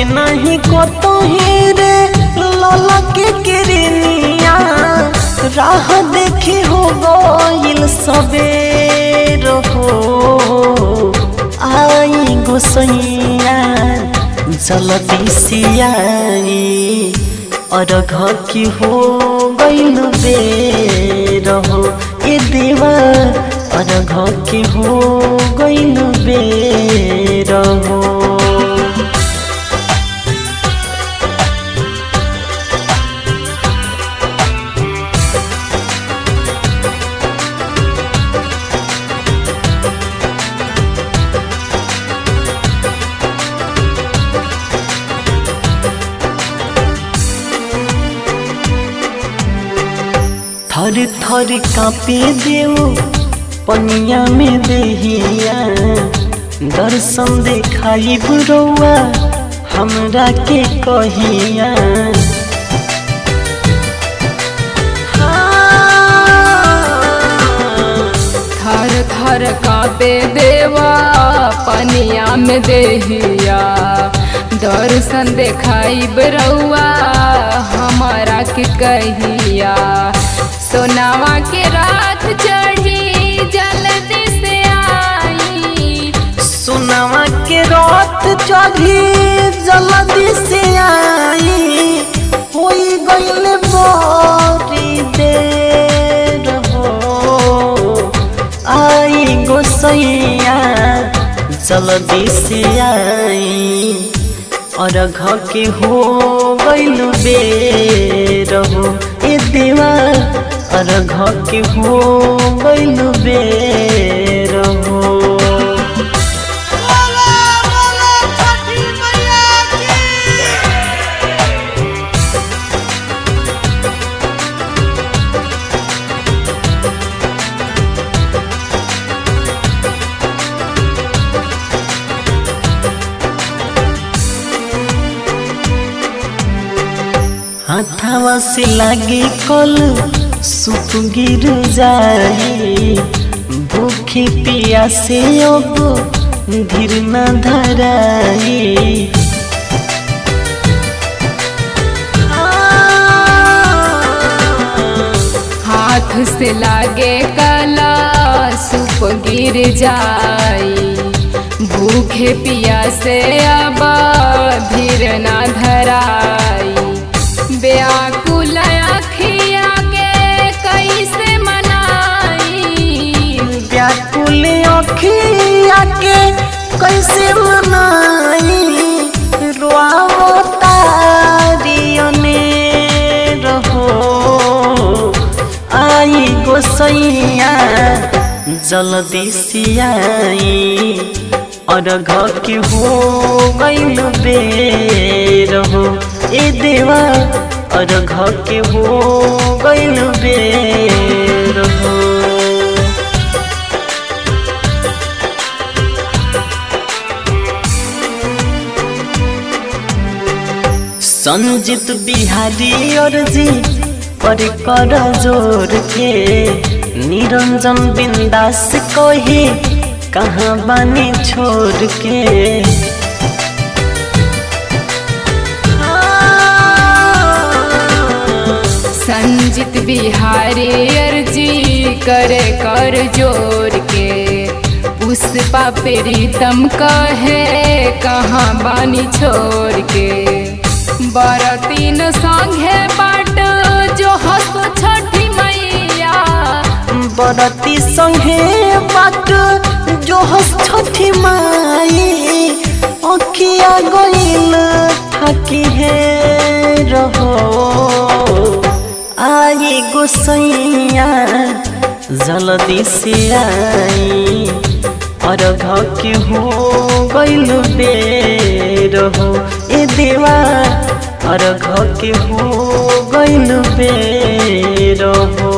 नहीं को तो रे लला के किरनिया राह देखी हो गइल सबेर हो आई गोसैया जलदी सियाई और घर की हो गइल बेर हो ए देवा और घर की हो गइल बेर हो थर थर कापे देव पनिया में देहिया दर्शन देखाई बुरौआ हमरा के कहिया थर थर कापे देवा पनिया में देहिया दर्शन देखाई बरौआ हमारा के कहिया सोनावा के रात चढ़ी जल्दी से आई सुनावा के रात चढ़ी जल्दी से आई होई गइल बड़ी देर हो आई गोसैया जल्दी से आई और घर के हो गइल बेर हो ए देवा और घर के हो गइल बेर हो हाथावा से लागे कल सुप गिर जाई भूखी पिया से अब धीर न धराई हाथ से लागे कला सुप गिर जाई भूखे पिया से अब धीर ना धराई व्याकुल अखिया के कैसे मनाई व्याकुल अखिया के कैसे मनाई रोआवो तारियने रहो आई गोसैया जल्दी से आई और घर के हो गइल बेर हो ए देवा और घर के हो गइल बेर हो संजित बिहारी और जी पर कर जोर के निरंजन बिंदास कहे कहाँ बानी छोड़ के संजित बिहारी अर्जी करे कर जोर के पुष्पा प्रीतम कहे कहाँ बानी छोड़ के बरतीन संगे बाट जो हस छठी मैया बरती संगे बाट जो हस छठी माई अखिया गइल थकी है रहो आई गोसैया जल्दी से आई और घर के हो गइल बेर हो ए देवा और घर के हो गइल बेर हो